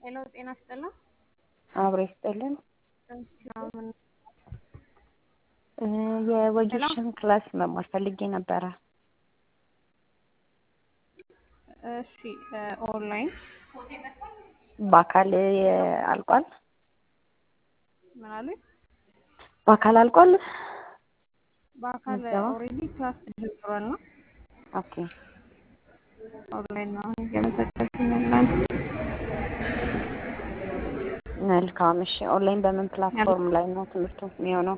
ሄሎ ጤና ይስጥልን። አብሮ ይስጥልን። ምናምን የወጌሻን ክላስ መማር ፈልጌ ነበረ። እሺ ኦንላይን በአካል አልቋል? ምን አሉኝ? በአካል አልቋል? በአካል ምዝገባ? ኦልሬዲ ክላስ ተጀምሯል ነው። ኦኬ ኦንላይን ነው አሁን እየመዘገብን ያለን። መልካም። እሺ ኦንላይን በምን ፕላትፎርም ላይ ነው ትምህርቱ የሚሆነው?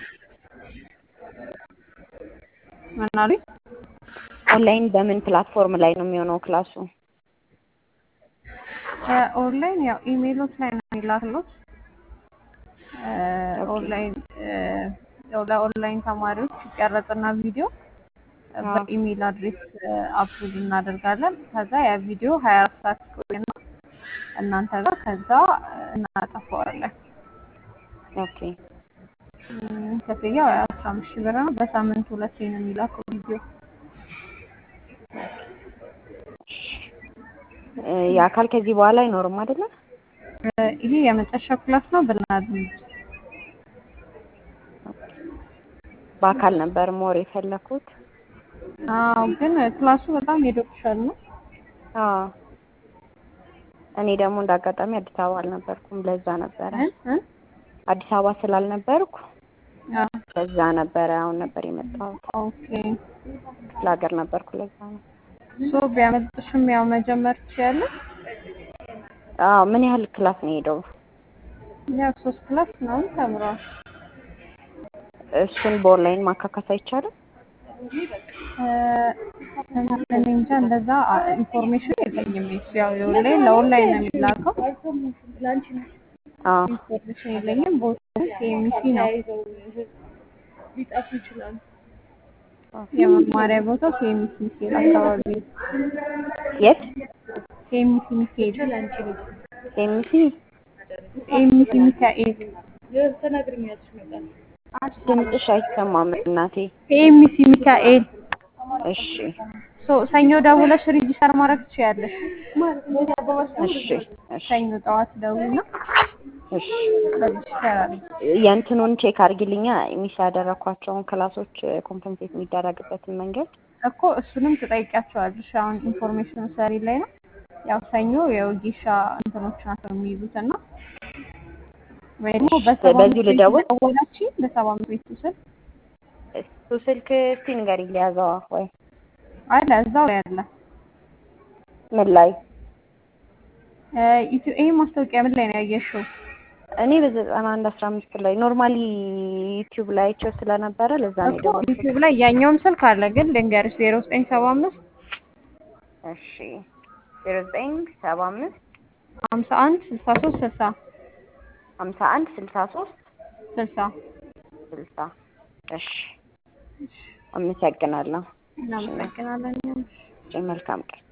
ምን አሉኝ? ኦንላይን በምን ፕላትፎርም ላይ ነው የሚሆነው ክላሱ? ኦንላይን ያው ኢሜይሎች ላይ ነው የሚላክሉት። ኦኬ። ኦንላይን ያው ለኦንላይን ተማሪዎች ይቀረጽና ቪዲዮ አዎ። በኢሜይል አድሬስ አፕሎድ እናደርጋለን። ከዛ ያ ቪዲዮ ሀያ አራት ሰዓት ይቆይና እናንተ ጋር ከዛ እናጠፋዋለን። ኦኬ እም፣ ክፍያው አስራ አምስት ሺህ ብር ነው። በሳምንት ሁለቴ ነው የሚላከው ቪዲዮ። እ፣ የአካል ከዚህ በኋላ አይኖርም አይደለ? እ፣ ይሄ የመጨረሻ ክላስ ነው ብናድር በአካል ነበር ሞር የፈለኩት። አዎ፣ ግን ክላሱ በጣም ሄዶብሻል ነው። አዎ እኔ ደግሞ እንደ አጋጣሚ አዲስ አበባ አልነበርኩም፣ ለዛ ነበረ እ እ አዲስ አበባ ስላልነበርኩ አዎ፣ ለዛ ነበረ አሁን ነበር የመጣሁት። ኦኬ። ክፍለ ሀገር ነበርኩ፣ ለዛ ነው። ሶ ቢያመልጥሽም ያው መጀመር ትችያለሽ። አዎ ምን ያህል ክላስ ነው የሄደው? ያው ሶስት ክላስ ምናምን ተምረዋል። እሱን በኦንላይን ማካካስ አይቻልም? እ፣ እኔ እንጃ እንደዛ ኢንፎርሜሽን የለኝም። እሱ ያው የኦንላይን ለኦንላይን ነው የሚላከው። አዎ ኢንፎርሜሽን የለኝም። ቦታው ኬሚሲ ነው የመማሪያ ቦታው ኬሚሲ ሚካኤል አካባቢ ነው። የት? ኬሚሲ ሚካኤል ኤምሲ ኬሚሲ ሚካኤል ድምፅሽ አይሰማም እናቴ። ኬሚሲ ሚካኤል እሺ ሶ ሰኞ ደውለሽ ሬጂስተር ማድረግ ትችያለሽ። እሺ እሺ ሰኞ ጠዋት ደውልና እሺ ሬጂስተር አድርጊ። የእንትኑን ቼክ አድርጊልኛ ሚስ ያደረኳቸውን ክላሶች ኮምፐንሴት የሚደረግበትን መንገድ እኮ እሱንም ትጠይቂያቸዋለሽ። አሁን ኢንፎርሜሽን ሰሪ ላይ ነው። ያው ሰኞ የወጌሻ እንትኖች ናቸው የሚይዙት እና ወይ ደግሞ በሰባ በዚሁ አምስት ልደውል? ቤቱ ደውላችሁ በሰባ አምስት ቤቱ ስል እሱ ስልክ እስቲ ንገሪኝ ሊያዘዋ ወይ አለ እዛው ላይ አለ። ምን ላይ እ፣ ኢትዮ ይሄ ማስታወቂያ ምን ላይ ነው ያየሽው? እኔ በዘጠና አንድ አስራ አምስት ላይ ኖርማሊ ዩቲዩብ ላይ አይቼው ስለነበረ ለዛ ነው እኮ የደወልኩት። ዩቲዩብ ላይ ያኛውም ስልክ አለ፣ ግን ልንገርሽ ዜሮ ዘጠኝ ሰባ አምስት እሺ ዜሮ ዘጠኝ ሰባ አምስት ሀምሳ አንድ ስልሳ ሶስት ስልሳ ሀምሳ አንድ ስልሳ ሶስት ስልሳ ስልሳ እሺ አመሰግናለሁ። እናመሰግናለን። እሺ መልካም ቀን